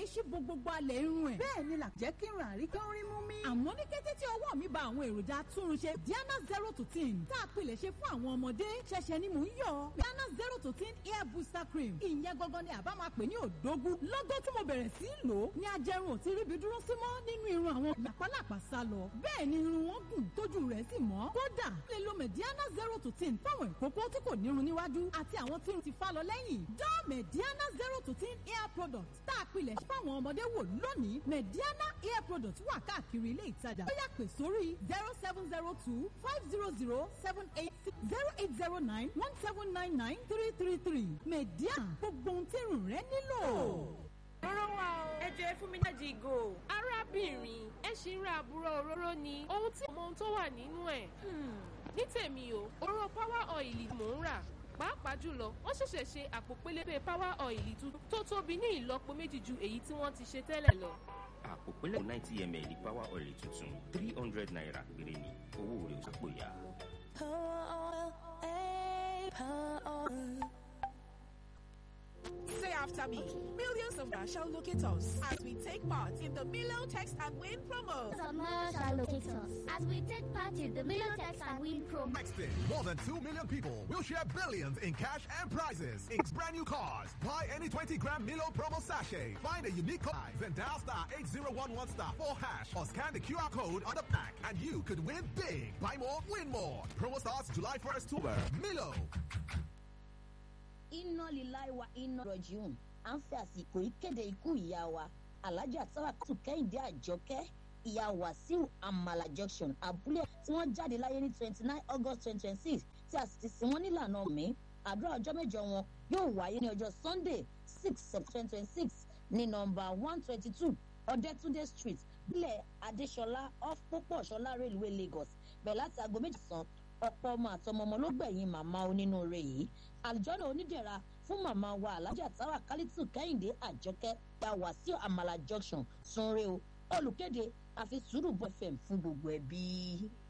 í ṣí bo gbogbo alẹ̀ irun ẹ̀. bẹ́ẹ̀ ni là jẹ́ kí n rà rí kí n rí mú mi. àmọ́ ní kété tí ọwọ́ mi ba àwọn èròjà atúnrunṣe Diana zero to ten tá a pilẹ̀ ṣe fún àwọn ọmọdé ṣẹ̀ṣẹ̀ ni mò ń yọ Diana zero to ten hair booster cream ìyẹn gangan ni àbá máa pè ní òdógún lọ́gọ́ tí mo bẹ̀rẹ̀ sí í lò ó ní ajẹrun ò ti ríbi dúró sí mọ́ nínú irun àwọn làpálàpá sá lọ bẹ́ẹ̀ ni irun wọn gùn tójú rẹ̀ sì mọ́ kódà lè lo Mediana zero to ten fáwọn ìkókó tí kò nírun níwájú àti àwọn tí irun ti fá lọ lẹ́yìn dán Mediana zero to ten hair product tá a pilẹ̀ ṣe fáwọn ọmọdé wò lónìí Mediana hair product wà káàkiri ilé ìtajà ó yá pè sórí zero seven zero two five zero zero seven eight six zero eight zero nine one seven nine nine three three three Mediana gbogbo ohun tí irun rẹ nílò. Òróró wa o. Ẹ jẹ́ fún mi jáde ìgò. Arábìnrin, ẹ ṣì ń ra àbúrò òróró ni. Ohun tí ọmọ ohun tó wà nínú ẹ̀. Ní tèmi o, òróró power oil mò ń rà. Pàápàá jùlọ, wọ́n ṣẹ̀ṣẹ̀ ṣe àpò pélébé power oil tuntun tó tóbi ní ìlọ́po méjì ju èyí tí wọ́n ti ṣe tẹ́lẹ̀ lọ. àpò pẹlẹ ninety ml power oil tuntun three hundred naira péré ni owó rẹ̀ ò sápò yá. Say after me. Millions of us shall locate us as we take part in the Milo Text and Win promo. Summer shall locate us as we take part in the Milotex and Win promo. Texting. More than 2 million people will share billions in cash and prizes. It's brand new cars. Buy any 20 gram Milo promo sachet. Find a unique code. Then dial star 8011 star 4 hash or scan the QR code on the pack and you could win big. Buy more, win more. Promo starts July 1st to Milo. iná lílá ìwà iná rọ̀jùn à ń fẹ́ àsìkò ìkéde ikú ìyá wa alájà sábàkátù kẹ́hìndé àjọkẹ́ ìyá wàsíù àmàlà junction abúlé tí wọ́n jáde láyé ní twenty nine august twenty twenty six tí a sì ti sin wọ́n nílànà mi àdúrà ọjọ́ mẹ́jọ wọn yóò wáyé ní ọjọ́ sunday six september twenty six ní nọmba one twenty two ọ̀dẹ́túndé street bílẹ̀ adéṣọlá off pópó ọ̀ṣọ́lá railway lagos bẹ̀rẹ̀ láti aago méjìlán ọ̀pọ̀ ọmọ àtọmọmọ ló gbẹ̀yìn màmá onínúure yìí àlùjọ́nà onídẹ̀ra fún màmá wa alájà táwa kálítù kẹ́hìndé àjọkẹ́ gba wàsíù àmàlà junction sunre o olùkéde àfi sùúrù bọ́ fm fún gbogbo ẹbí.